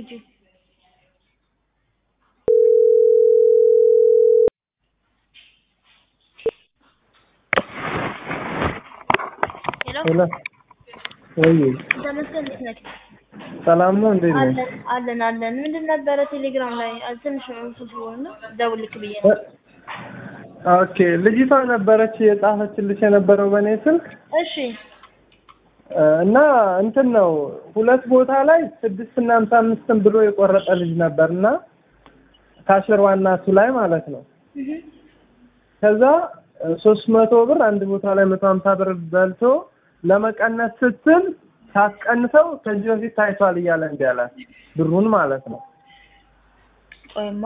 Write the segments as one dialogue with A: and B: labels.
A: ሂጂ። ሄሎ
B: ሄሎ ወይ
A: ተመስገን እንዴት ነህ?
B: ሰላም ነው እንዴት ነህ?
A: አለን አለን አለን። ምንድን ነበረ ቴሌግራም ላይ አ- ትንሽ እንትን ስለሆነ ደውልክ ብዬ ነው።
B: ኦኬ ልጅቷ ነበረች የጻፈችልሽ የነበረው በእኔ ስልክ
A: እሺ
B: እ፣ እና እንትን ነው ሁለት ቦታ ላይ ስድስት እና ሃምሳ አምስትን ብሎ የቆረጠ ልጅ ነበር እና ካሽር ዋና እሱ ላይ ማለት ነው።
A: እህ
B: ከዛ ሶስት መቶ ብር አንድ ቦታ ላይ መቶ ሀምሳ ብር በልቶ ለመቀነስ ስትል ሳትቀንሰው ከዚህ በፊት ታይቷል እያለ እንዲ አላት ብሩን ማለት ነው።
A: ቆይማ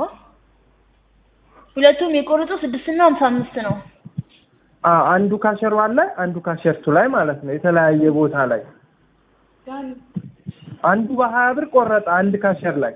A: ሁለቱም የቆረጠው ስድስት እና ሀምሳ አምስት ነው።
B: አ አንዱ ካሸር ዋን ላይ አንዱ ካሸርቱ ላይ ማለት ነው። የተለያየ ቦታ ላይ አንዱ በሀያ ብር ቆረጠ አንድ ካሸር ላይ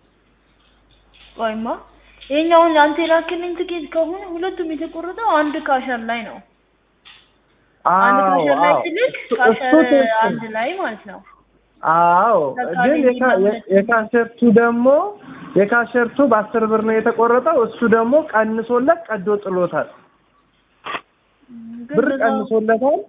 A: ቆይማ ይሄኛውን አንተ የላክልኝ ትኬት ከሆነ ሁለቱም የተቆረጠው አንድ ካሸር ላይ ነው። አንድ
B: አዎ
A: ካሸር ላይ
B: አዎ
A: ትልቅ
B: እሱ- እሱ
A: ካሸር
B: ትክክል።
A: አንድ ላይ ማለት ነው።
B: አዎ
A: በቃ
B: ግን
A: ልጅ
B: የካ-
A: ማለት ነው።
B: የካሸርቱ ደግሞ የካሸርቱ በአስር ብር ነው የተቆረጠው። እሱ ደግሞ ቀንሶለት ቀዶ ጥሎታል።
A: ግን
B: ብር
A: በዛው-
B: ቀንሶለታል።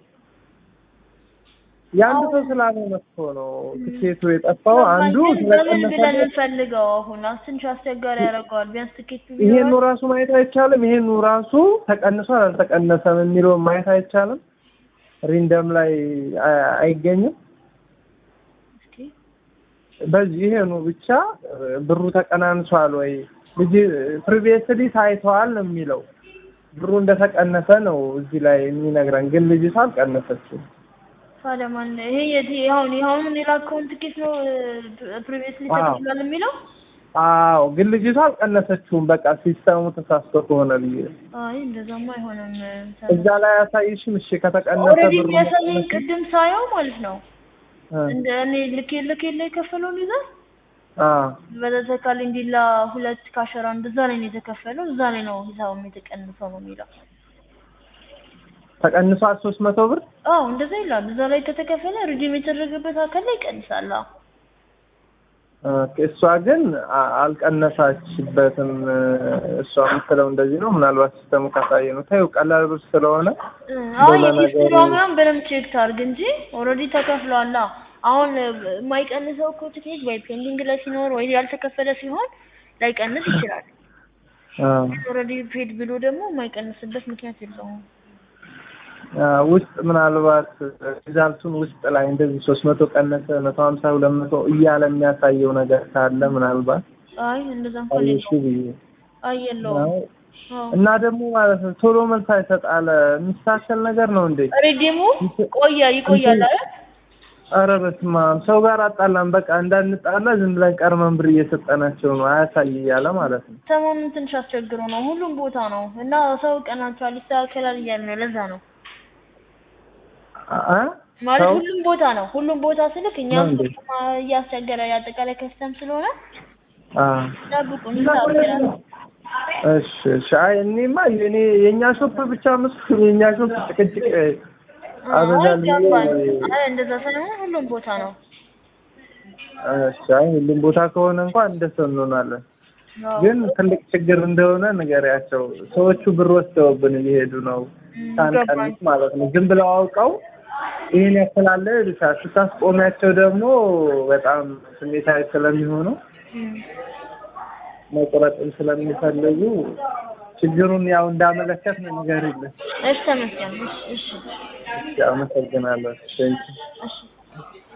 B: የአንድ ሰው ስላልሆነ እኮ ነው ትኬቱ የጠፋው። አንዱ
A: ግን በምን ብለን
B: ስለቀነሰለት
A: እንፈልገው አሁን አስ- ትንሽ አስቸጋሪ ያደርገዋል። ቢያንስ ትኬቱ
B: ይሄኑ
A: ቢኖረን
B: ራሱ ማየት አይቻልም። ይሄኑ ራሱ ተቀንሷል አልተቀነሰም የሚለውን ማየት አይቻልም። ሪንደም ላይ አ- አይገኝም።
A: እስኪ
B: በዚህ ይሄኑ ብቻ እ፣ ብሩ ተቀናንሷል ወይ ልጅ ፕሪቪየስሊ ታይተዋል ነው የሚለው። ብሩ እንደተቀነሰ ነው እዚህ ላይ የሚነግረን፣ ግን ልጅቷ አልቀነሰችም።
A: ታዲያ ማን ይሄ የት አሁን ይሄውን የላከውን ትኬት ነው ፕሪቪየስሊ
B: አዎ።
A: ተከፍሏል የሚለው?
B: አዎ ግን ልጅቷ አልቀነሰችውም። በቃ ሲስተሙ ተሳስቶ ከሆነ ብዬ
A: አይ እንደዛማ አይሆንም።
B: እዛ ላይ አያሳይሽም? እሺ ከተቀነሰ
A: ኦልሬዲ
B: ብሩ
A: የሚያሳየኝ ቅድም ሳየው ማለት ነው
B: እ፣
A: እንደ እኔ ልክ ልክ የለ የከፈለውን ይዘህ
B: አ
A: በተተካል እንዲላ ሁለት ካሸራ እንደዛ ላይ ነው የተከፈለው። እዛ ላይ ነው ሂሳቡም የተቀንሰው ነው የሚለው።
B: ተቀንሷል ሶስት መቶ ብር
A: አዎ እንደዛ ይላል። እዛ ላይ ከተከፈለ ሪዲም የተደረገበት አካል ላይ ይቀንሳል። አዎ
B: ኦኬ፣ እሷ ግን አ- አልቀነሳችበትም። እሷ የምትለው እንደዚህ ነው። ምናልባት ሲስተሙ ካሳየ ነው። ታዩ ቀላል ብር ስለሆነ
A: አይ
B: እንደዛ ነገር-
A: የሂስትሪዋ ምናምን በደንብ ቼክ ታርግ እንጂ ኦልሬዲ ተከፍሏላ። አሁን የማይቀንሰው እኮ ትኬት ወይ ፔንዲንግ ላይ ሲኖር ወይ ያልተከፈለ ሲሆን ላይቀንስ ይችላል።
B: አ
A: ኦልሬዲ ፔድ ብሎ ደግሞ የማይቀንስበት ምክንያት የለውም።
B: አ፣ ውስጥ ምናልባት ሪዛልቱን ውስጥ ላይ እንደዚህ ሶስት መቶ ቀነሰ መቶ ሀምሳ ሁለት መቶ እያለ የሚያሳየው ነገር ካለ ምናልባት
A: አይ እንደዛ እንኳን
B: አየሽ
A: የለውም።
B: ብዬ
A: አይ የለውም።
B: ነው።
A: አዎ
B: እና ደግሞ ማለት ነው ቶሎ መልስ አይሰጣለ የሚስተካከል ነገር ነው እንዴ?
A: ሪዲሙ ቆየ ይቆያል አይደል?
B: ኧረ በስመ አብ ሰው ጋር አጣላን። በቃ እንዳንጣላ ዝም ብለን ቀርመን ብር እየሰጠናቸው ነው አያሳይ እያለ ማለት ነው።
A: ሰሞኑን ትንሽ አስቸግሮ ነው። ሁሉም ቦታ ነው እና ሰው ቀናቸዋል ይስተካከላል እያለ ነው። ለዛ ነው
B: አ
A: ማለት
B: ሰው
A: ሁሉም ቦታ ነው። ሁሉም ቦታ ስልክ እኛም
B: ነው እንዴ?
A: ከተማ እያስቸገረ የአጠቃላይ ከስተም ስለሆነ
B: አ
A: ጠብቁን ይስተካከላል።
B: እሺ እሺ። አይ እኔማ የኔ የኛ ሾፕ ብቻ መስሎኝ የኛ ሾፕ ጭቅጭቅ አበዛል ብዬ
A: አይገባል። አይ እንደዛ ሳይሆን ሁሉም ቦታ ነው።
B: እሺ። አይ ሁሉም ቦታ ከሆነ እንኳን እንደሱ እንሆናለን።
A: አዎ።
B: ግን ትልቅ ችግር እንደሆነ ንገሪያቸው። ሰዎቹ ብር ወስደውብን እየሄዱ ነው
A: እም፣
B: ሳንቀንስ
A: ገባኝ።
B: ማለት ነው። ዝም ብለው አውቀው ይህን ያክላለ ይሉሻል። ስታስቆሚያቸው ደግሞ በጣም ስሜታዊ ስለሚሆኑ
A: እም፣
B: መቁረጥም ስለሚፈልጉ ችግሩን ያው እንዳመለከት ነው ንገሪልን።
A: እሺ ተመስገን። እሺ እሺ
B: አመሰግናለሁ። ቴንኪው
A: እሺ